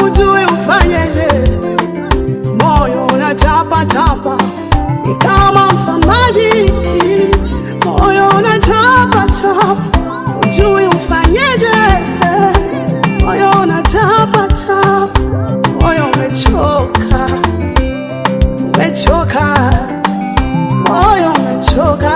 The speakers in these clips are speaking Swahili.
ujui ufanyeje, moyo unatapatapa ni kama mfamaji, moyo unatapatapa ujui ufanyeje, moyo unatapatapa, moyo umechoka, umechoka, moyo umechoka,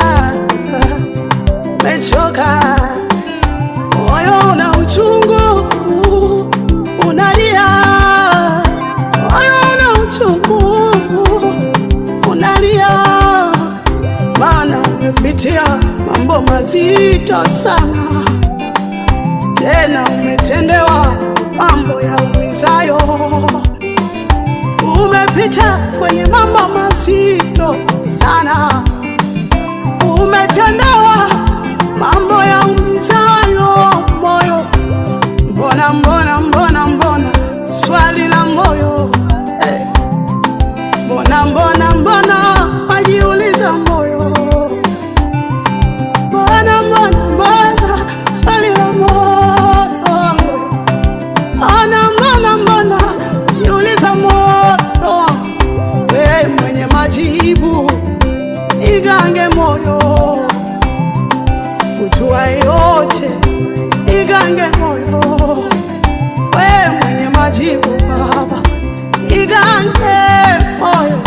umechoka, moyo una uchungu, unalia, moyo una uchungu, unalia, maana umepitia mambo mazito sana, tena umetendewa mambo ya umizayo umepita kwenye mambo mazito sana, umetendewa mambo ya umizayo moyo. Mbona, mbona, mbona, mbona, swali la moyo eh. Mbona, mbona, mbona, wajiuliza moyo. Mbona, mbona, mbona, swali la moyo Mbona, mbona, mbona, jiuliza moyo, we mwenye majibu, igange moyo, ujua yote, igange moyo, we mwenye majibu Baba, igange moyo,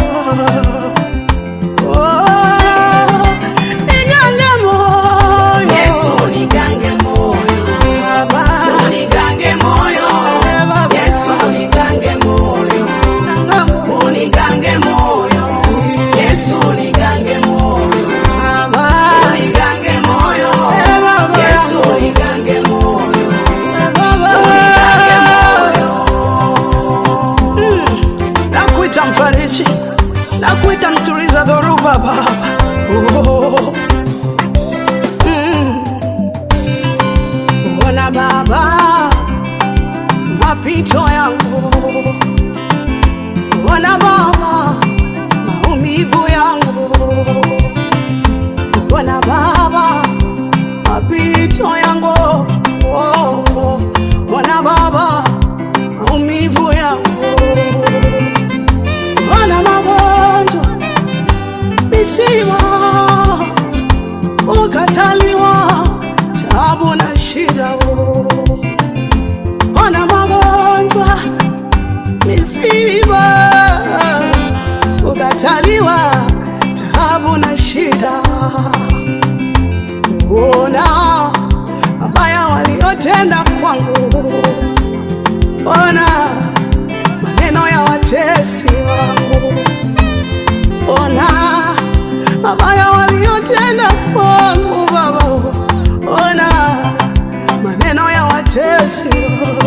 oh, igange moyo, Yesu nigange moyo, Baba, unigange moyo, Baba, Yesu nigange moyo, unigange moyo, Yesu nigange moyo, Baba, unigange moyo, Baba, Yesu nigange moyo, Baba. unigange moyo. nakuita mfariji, nakuita mtuliza dhoruba Baba. Oh. Mm. Ona Baba mapito yangu, ona Baba maumivu yangu, ona Baba mapito yangu, oh. ona Baba maumivu yangu wana magonjwa, misiba, ukataliwa, tabu na shida. Wana magonjwa, misiba, ukataliwa, tabu na shida. Ona mabaya waliotenda kwangu, ona maneno ya watesi wangu, ona mabaya waliotenda kwangu Baba, ona maneno ya watesi wangu.